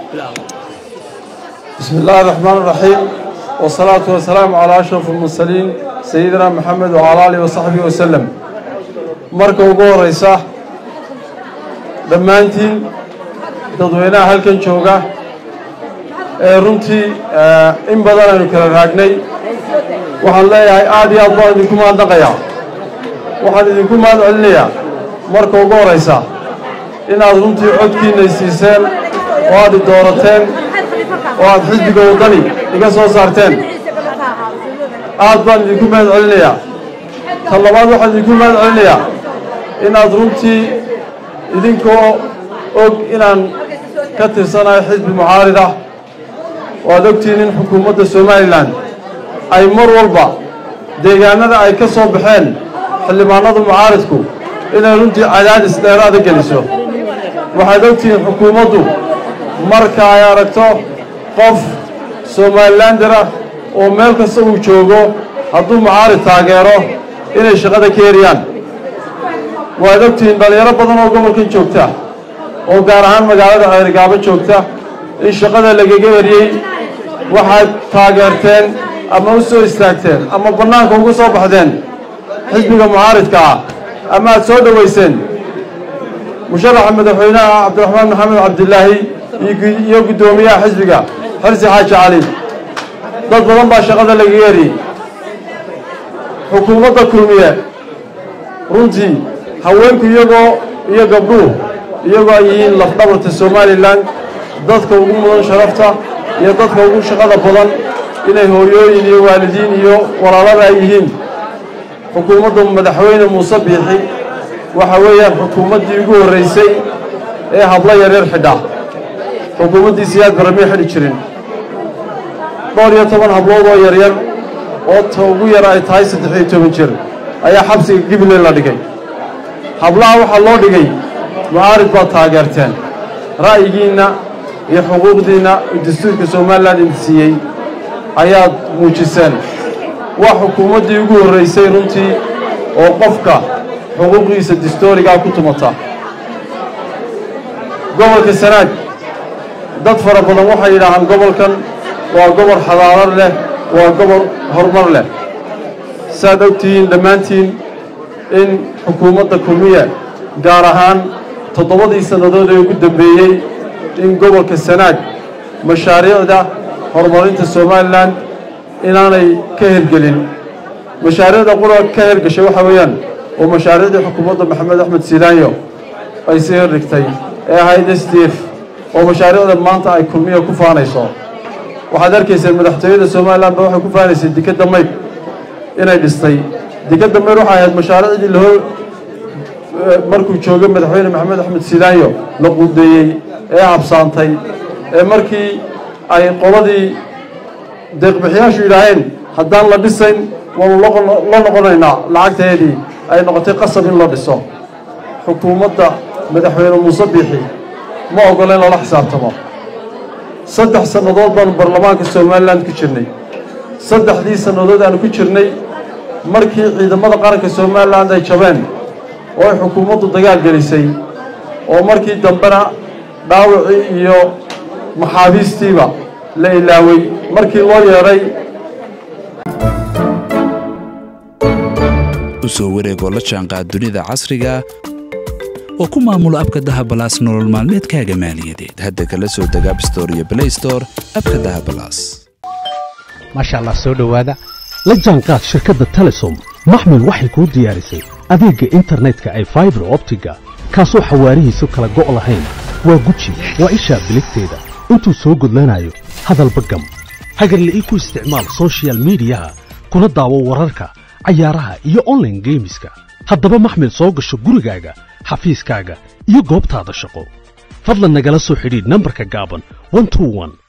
بسم الله الرحمن الرحيم والصلاة والسلام على أشرف المرسلين سيدنا محمد وعلى آله وصحبه وسلم marka ugu horeysa dhammaantiin dadweynaha halkan jooga ee runtii in badan aynu kala raagnay waxaan leeyahay aad iyo aad baan idinku mahadnaqayaa waxaan idinku mahad celinayaa marka ugu horeysa inaad runtii codkiina siiseen oo aad i doorateen oo aad xisbiga waddani iga soo saarteen aad baan idinku mahad celinayaa tan labaad waxaan idinku mahad celinayaa inaad runtii idinkoo og inaan ka tirsanayo xisbi mucaarid ah oo aad ogtihiin in xukuumadda somalilan ay mar walba deegaanada ay ka soo baxeen xildhibaanada mucaaridku inay runtii cadaadis dheeraada geliso waxaad ogtihiin xukuumaddu marka ay aragto qof somalilander ah oo meel kasta uu joogo hadduu mucaarid taageero inay shaqada ka eriyaan waad ogtihiin dhallinyaro badan oo gobolkan joogta oo gaar ahaan magaalada ceerigaabo joogta in shaqada lagaga eriyey waxaad taageerteen ama u soo istaagteen ama bannaanka uga soo baxdeen xisbiga mucaaridka ah ama aad soo dhowayseen musharaxa madaxweynaha cabdiraxmaan maxamed cabdilaahi iyo guddoomiyaha xisbiga xirsi xaaji cali dad badan baa shaqada lagaga eriyey xukuumadda kulmiye runtii haweenku iyagoo iyo gabdhuhu iyagoo ay yihiin lafdhabarta somalilan dadka ugu mudan sharafta iyo dadka ugu shaqada badan inay hooyooyin iyo waalidiin iyo walaalada ay yihiin xukuumadda madaxweyne muuse biixi waxa weeyaan xukuumaddii ugu horreysay ee hablo yaryar xidha xukuumaddiisi aad baramay xidhi jirin dhowr iyo toban hablood oo yaryar oo ta ugu yar ay tahay saddex iyo toban jir ayaa xabsiga gibiland la dhigay hablaha waxaa loo dhigay mucaarid baad taageerteen ra'yigiinna iyo xuquuqdiinna dastuurka somalilan idinsiiyey ayaad muujiseen waa xukuumaddii ugu horreysay runtii oo qofka xuquuqdiisa dastoorigaa ku tumata gobolka sanaag dad fara badan waxay yidhaahaan gobolkan waa gobol xadaarad leh waa gobol horumar leh saaad ogtihiin dhammaantiin in xukuumadda kulmiye gaar ahaan toddobadii sannadood ee ugu dambeeyey in gobolka sanaag mashaariicda horumarinta somalilan inaanay ka hergelin mashaariicda qura ka hergashay waxaa weeyaan oo mashaariicdii xukuumadda maxamed axmed silaanyo ay sii herdhigtay ee ahayd s d f oo mashaariicda maanta ay kulmiya ku faanayso waxaad arkayseen madaxtooyada somalilan ba waxay ku faanaysay dekadda maydh inay dhistay dekadda maydh waxay ahayd mashaariicdii lahor markuu joogay madaxweyne maxamed axmed silaanyo la quudeeyey ee habsaantay ee markii ay qoladii deeqbixiyaashu yidhaaheen haddaan la dhisayn waanu la noqonaynaa lacagteedii ay noqotay qasab in la dhiso xukuumadda madaxweyne muuse biixi ma ogola in lala xisaabtamo saddex sannadood baanu baarlamaanka somalilan ku jirnay saddexdii sannadood aanu ku jirnay markii ciidamada qaranka somalilan ay jabeen oo ay xukuumaddu dagaal gelisay oo markii dambena dhaawacii iyo maxaabiistiiba la ilaaway markii loo yeedhay u soo wareegoo la jaanqaad dunida casriga oo ku maamulo abka dahabalaas nolol maalmeedkaaga maaliyadeed hadda kala soo deg abstore iyo blaystore abka dahabalaas maasha allah soo dhowaada la jaanqaad shirkadda telesom maxmil waxay kuu diyaarisay adeegga internetka ay faibar optiga kaasoo xawaarihiisu kala go' lahayn waa guji waa ishaa biligteeda intuu soo gudlanayo hadalba gam hagarle ii ku isticmaal sochial midiyaha kuna daawo wararka cayaaraha iyo onlaine geemiska haddaba maxmil soo gasho gurigaaga xafiiskaaga iyo goobtaada shaqo fadlan nagala soo xidhiidh nambarka gaaban